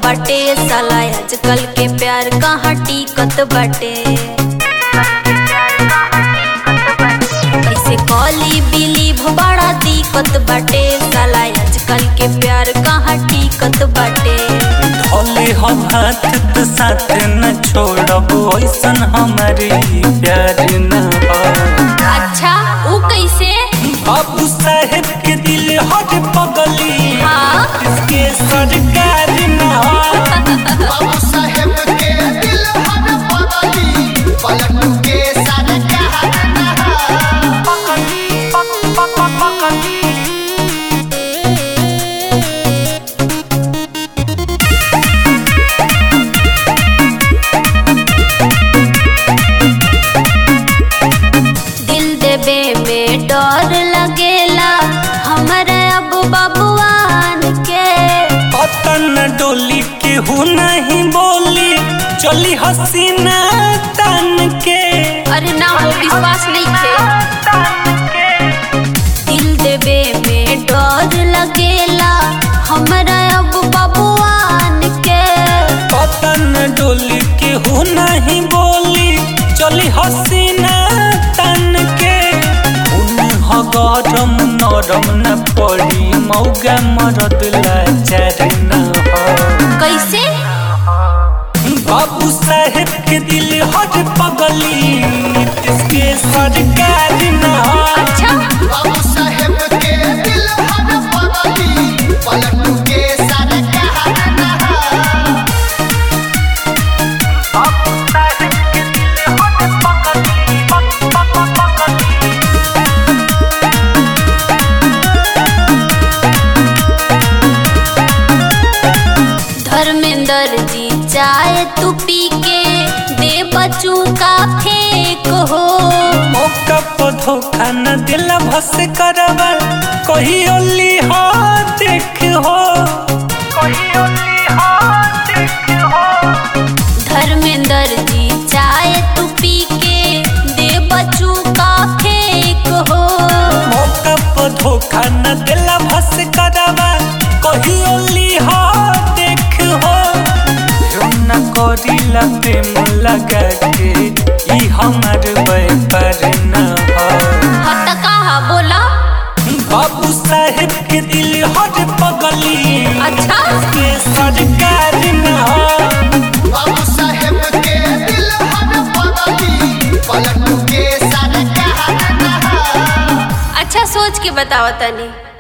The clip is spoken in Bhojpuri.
बाटे साला आजकल के प्यार कहाँ टिकत बाटे कैसे कॉली बिलीव बड़ा दिक्कत बाटे साला आजकल के प्यार कहाँ टिकत बाटे धोले हम हाथ तो साथ न छोड़ब ऐसन हमारे प्यार न हो अच्छा ऊ कैसे बाबू साहेब के दिल हर पगली हाँ इसके सरकार न हो बाबू साहेब के दिल हर पगली पलटू के सरकार दिल देवे में डर लगेला हमारे अब बबुआन के पतन डोली के हूँ नहीं बोली चली हसीना तन के अरे ना हो विश्वास नहीं थे दिल देवे में डर लगेला हमारा अब बबुआन के पतन डोली के हूँ नहीं बोली चली हसीना तन के उन्ह गरम नरम न पड़ी मौगा मरद लाचार न हो कैसे बाबू साहेब के दिल हर पगली इसके सरकार न हो अच्छा बाबू साहेब के दिल हर पगली पलटू के सरकार धर्मेंद्र जी चाय तू पी के दे बच्चू का फेंक हो मौका पर धोखा न दिल भस करवा कही ओली हो देख हो कही ओली हो देख हो धर्मेंद्र जी चाय तू पी के दे बच्चू का फेंक हो मौका पर धोखा न दिल भस करवा कही ओली हो देख हो यूं न करी लगे लगा के ई हमार व्यापार न हो हत कहा बोला बाबू साहेब के दिल हर पगली अच्छा के सरकार न हो बाबू साहेब के दिल हर पगली पलटू के सरकार अच्छा सोच के बताओ तनी